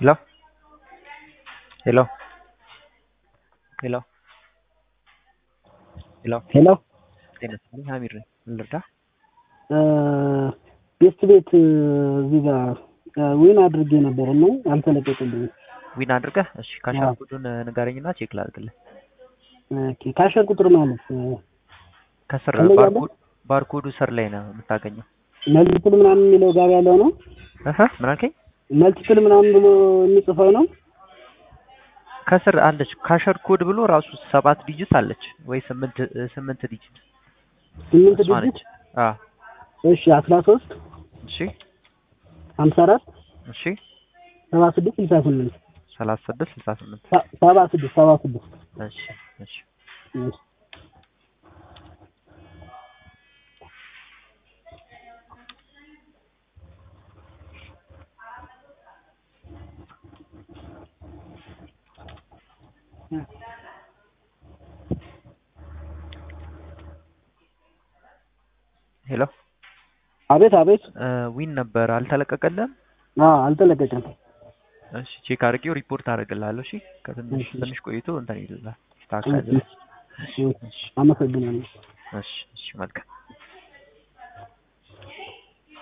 Hello? Hello? Hello? ሄሎ ሄሎ ጤና ይስጥልኝ ሀሚድ ነኝ ምን ልርዳ ቤስት ቤት እዚህ ጋር ዊን አድርጌ ነበር እና አልተለቀቀልኝም። ዊን አድርገህ እሺ ካሻር አዎ። ኮዱን ንገረኝና ቼክ ላድርግልህ ኦኬ፣ ካሸር ቁጥር ማለት ከስር ከላይ ያለ? ባርኮድ ባርኮዱ ስር ላይ ነው የምታገኘው መልቲፕል ምናምን የሚለው ጋር ያለው ነው። እህ ምን አልከኝ መልቲፕል ምናምን ብሎ የሚጽፈው ነው። ከስር አለች ካሸር ኮድ ብሎ ራሱ ሰባት ዲጂት አለች ወይ ስምንት ስምንት ዲጂት ስምንት እሷ ዲጂት ነች አ እሺ፣ አስራ ሶስት እሺ ሀምሳ አራት እሺ ሰባ ስድስት ስልሳ ስምንት ሰላሳ ስድስት ስልሳ ስምንት ሰ- ሰባ ስድስት ሰባ ስድስት እሺ እሺ እሺ። ሄሎ አቤት አቤት። ዊን ነበር አልተለቀቀልህም አዎ አልተለቀቀም። እሺ ቼክ አድርጌው ሪፖርት አደርግልሃለሁ እሺ ከትንሽ እሺ። ትንሽ ቆይቶ እንትን ይልልሃል ይስተካከልልሃል እሺ፣ አመሰግናለሁ። እሺ እሺ መልካም